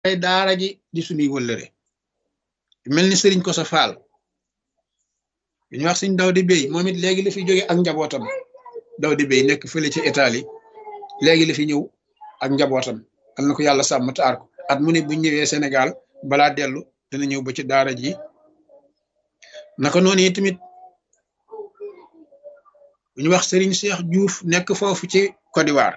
ay daara ji di suñuy wëllëre mel ni sëriñ ko sa faal bi ñu wax suñ daw di béy moom it léegi la fi jóge ak njabootam daw di béy nekk fële ci Italie léegi la fi ñëw ak njabootam am na ko yàlla sàmm taar ko at mu ne bu ñëwee Sénégal balaa dellu dana ñëw ba ci daara ji naka noonu yi tamit bu ñu wax Serigne Cheikh Diouf nekk foofu ci Côte d'Ivoire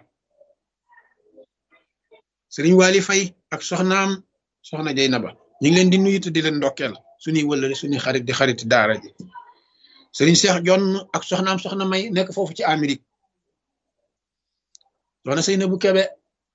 Serigne Wali Faye ak soxnaam soxna Jeynaba ñu ngi leen di nuyu te di leen ndokkeel suñuy wëllëri suñuy xarit di xariti daara ji Serigne Cheikh Jonn ak soxnaam soxna May nekk foofu ci Amérique soxna Seynabou Kebe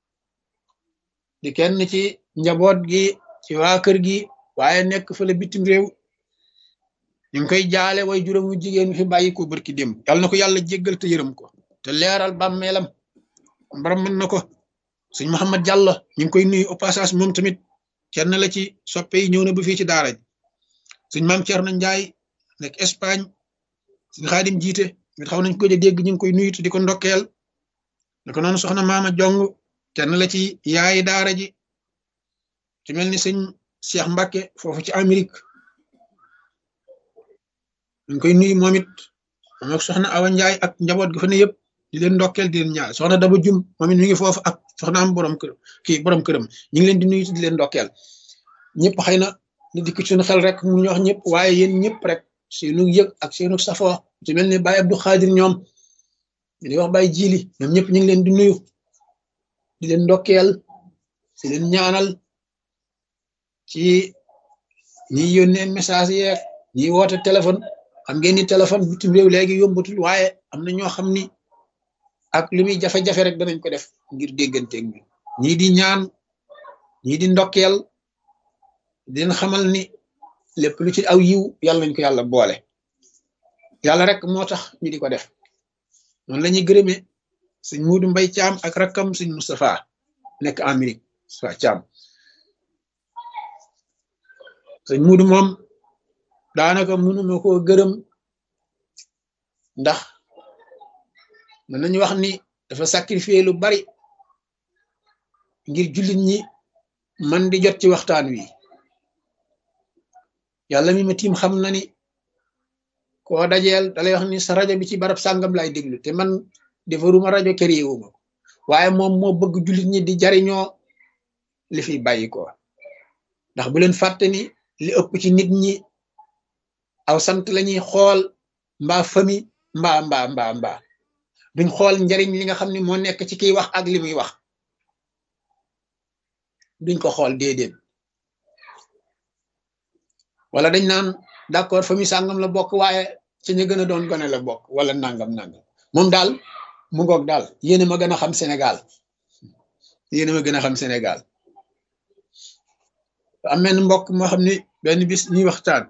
di kenn ci njaboot gi ci waa kër gi waaye nekk fële bitim réew ñu ngi koy jaale way juróom wu jigéen fi bàyyi ko barki démb yàlla na ko yàlla jéggal te yërëm ko te leeral bàmmeelam mbaram mën na ko sëñ Mouhamed Diallo ñu ngi koy nuyu au passage moom tamit kenn la ci soppe yi ñëw na ba fii ci daara ji sëñ maam Thierno Ndiaye nekk Espagne sëñ Xaadim jiite mit xaw nañ ko dégg ñu ngi koy nuyu te di ko ndokkeel naka noonu soxna maama jong kenn la ci yaayi daara ji ci mel ni sëñ Cheikh Mbacke foofu ci Amérique ñu ngi koy nuyu moom it moom ak soxna Awa Ndiaye ak njaboot ga fa ne yëpp di leen ndokkeel di leen ñaar soxna Daba Jum moom it mi ngi foofu ak soxna am borom kër kii borom këram ñu ngi leen di nuyu di leen ndokkeel ñëpp xëy na ni dikk suñu xel rek mu ñu wax ñëpp waaye yéen ñëpp rek seenu yëg ak seenu safoo ci mel ni Baye Abdou Khadir ñoom di wax Baye Jili ñoom ñëpp ñu ngi leen di nuyu di leen ndokkeel si leen ñaanal ci ñi yónnee message yeeg ñi woote téléphone xam ngeen ni téléphone bitim réew léegi yombatul waaye am na ñoo xam ni ak li muy jafe-jafe rek danañ ko def ngir dégganteeg ñu ñii di ñaan ñii di ndokkeel di leen xamal ni lépp lu ci aw yiw yàlla nañ ko yàlla boole yàlla rek moo tax ñu di ko def noonu la ñuy gërëmee sëñ Muudu Mbay Caam ak rakkam sëñ Moustapha nekk Amérique Moustapha Caam sëñ Muudu moom daanaka mënuma koo gërëm ndax mën nañu wax ni dafa sacrifier lu bari ngir jullit ñi man di jot ci waxtaan wi yàlla mi ma tiim xam na ni koo dajeel dalay wax ni sa rajo bi ci barab sàngam lay déglu te man defaruma rajo këriwuma ko waaye moom moo bëgg jullit ñi di jariñoo li fi bàyyi ko ndax bu leen fàtte ni li ëpp ci nit ñi aw sant lañuy xool mbaa fami mbaa mbaa mbaa mbaa duñ xool njariñ li nga xam ne moo nekk ci kiy wax ak li muy wax duñ ko xool déedéet wala dañ naan d'accord famille sàngam la bokk waaye ci ñu gën a doon gone la bokk wala nangam nangam moom daal mu ngoog daal yéen a ma gën a xam Sénégal yéen a ma gën a xam Sénégal am benn mbokk moo xam ne benn bis ñuy waxtaan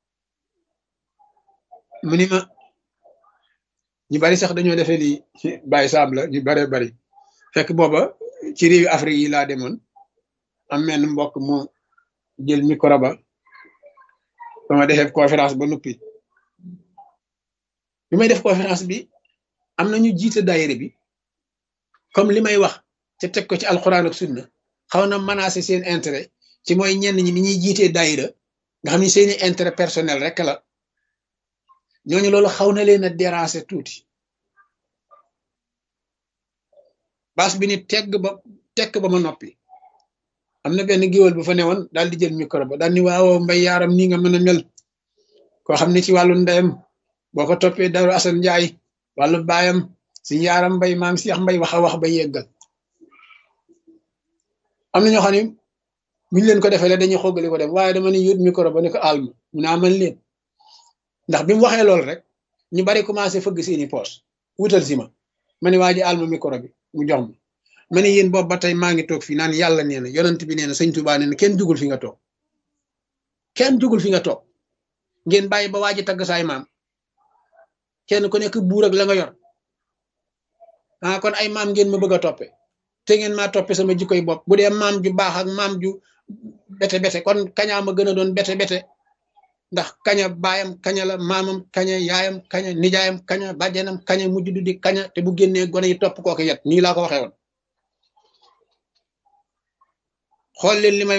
mu ni ma ñu bari sax dañoo defee ni Baye Samb la ñu baree bari fekk booba ci réewi Afrique yi laa demoon am benn mbokk mu jël micro ba ba ma defee conférence ba noppi bi may def conférence bi am na ñu jiite daayira bi comme li may wax te teg ko ci alxuraan ak sunna xaw na menacer seen intérêt ci mooy ñenn ñi ni ñuy jiitee daayira nga xam ni seeni intérêt personnel rek la ñooñu loolu xaw na leen a déranger tuuti baas bi ni tegg ba tekk ba ma noppi am na benn géwél bu fa newoon daal di jël micro ba daal ni waaw mbay yaaram nii nga mën a mel koo xam ne ci wàllu ndeyam boo ko toppee daru asan njaay wàllu baayam si yaaram mbay maam Seex mbay wax a wax ba yeggal am na ñoo xam ne buñu leen ko defee la dañuy xoggali ko def waaye dama ne yóot micro ba ne ko alma mu naa man leen ndax bi mu waxee loolu rek ñu bari commencé fëgg seeni poos wutal si ma ma ne waa ji alma micro bi mu jox ma ma ne yéen boobu ba tey maa ngi toog fii naan yàlla nee na yonent bi nee na sëñ Tuubaa nee na kenn jugul fi nga toog kenn jugul fi nga toog ngeen bàyyi ba waa ji tagg saay maam kenn ku nekk buur ak la nga yor ah kon ay maam ngeen ma bëgg a toppe te ngeen maa toppe sama jikkoy bopp bu dee maam ju baax ak maam ju bete bete kon kañaa ma gën a doon bete bete ndax kaña baayam kaña la maamam kaña yaayam kaña nijaayam kaña bàjjenam kaña mujj du di kaña te bu génnee gone yi topp kooku yet nii laa ko waxee woon xool leen li may